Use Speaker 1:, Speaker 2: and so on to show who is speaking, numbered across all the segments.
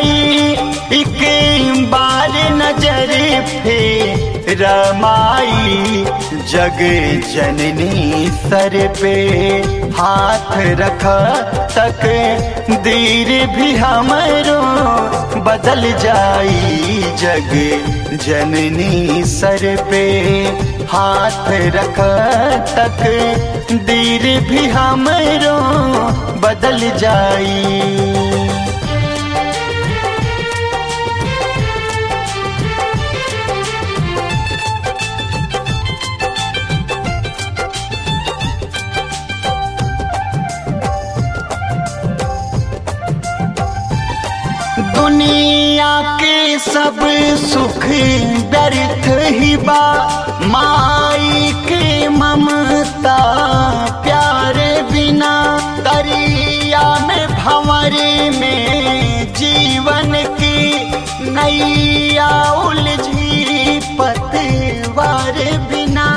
Speaker 1: माई एक बार नजर फेर माई जग जननी सर पे हाथ रख तक देर भी हमरो बदल जाई जग जननी सर पे हाथ रख तक देर भी हमरो बदल जाई दुनिया के सब सुख व्यर्थ ही बा माई के ममता प्यार बिना दरिया में भंवरे में जीवन की नैया उलझी पतवार बिना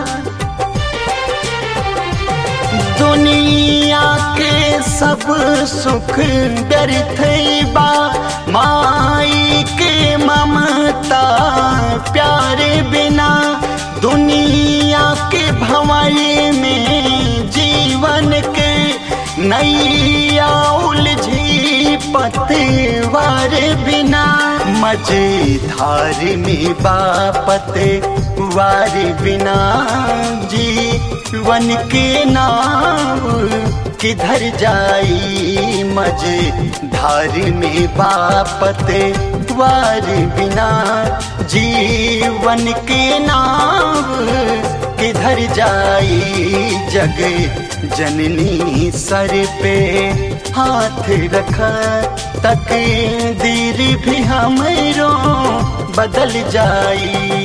Speaker 1: दुनिया के सब सुख व्यर्थ बा माई के ममता प्यार बिना दुनिया के भंवरे में जीवन के नैया उलझी पतवार बिना मझधार में बापत वार बिना जीवन के नाव किधर जाई मझधार में बापत वार बिना जीवन के नाव किधर जाई जग जननी सर पे हाथ रख तक दीर भी हमरो बदल जाई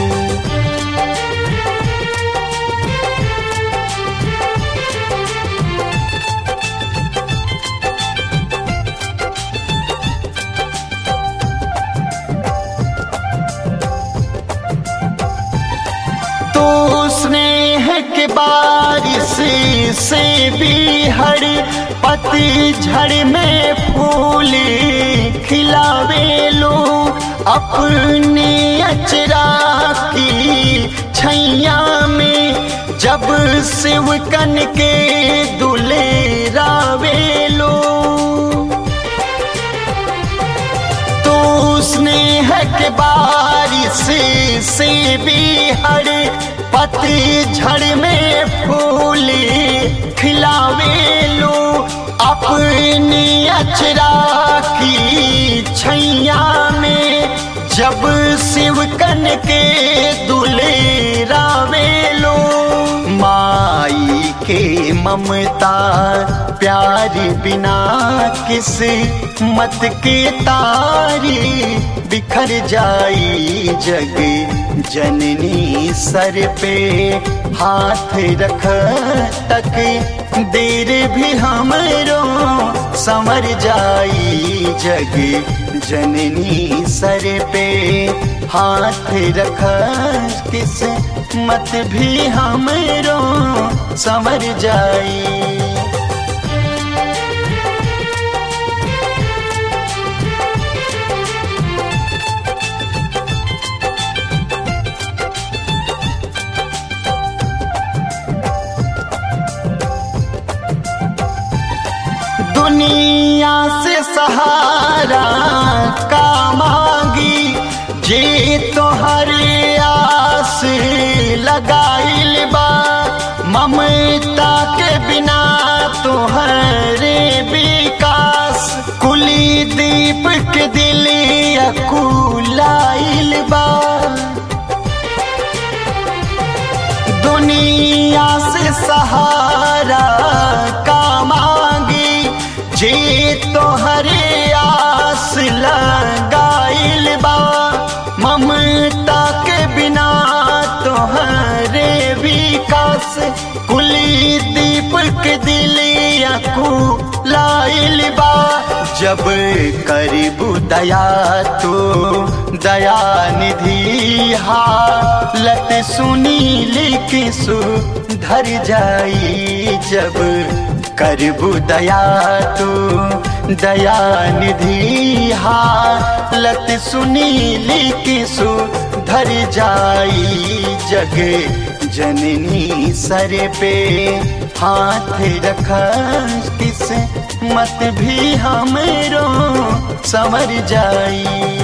Speaker 1: तो स्नेह के बारिश से भी हर पतझड़ में फूल खिलावे लो अपने अचरा की छैया में जब शिवकन के दुले रावे लो तो स्नेह के बारिश से भी हर पतझड़ में फूल खिलावे लो अपनी अचरा की छैया में जब शिवकन के दुले रावे लो माई के ममता प्यार बिना किस मत के तारी बिखर जाई जग जननी सर पे हाथ रख तक देर भी हमरो समर जाई जग जननी सर पे हाथ रख किस मत भी हमरो समर जाई दुनिया से सहारा का मांगी जे तोहर आस लगाइल बा ममता के बिना तोहरे विकास कुली दीप के दिल अकुलाइल बा दुनिया से सहारा का मांगी जे तोहरे आस लगाइल बा ममता के बिना तोहरे विकास कुली दीपक दिलिया को लाइल बा जब करीबू दया तो दया निधि हालत सुनी लिख सुधर जाई जब करबू दया तू दया निधि हालत सुनीली की सुधर जाई जग जननी सर पे हाथ रख किस मत भी हमरो समर जाई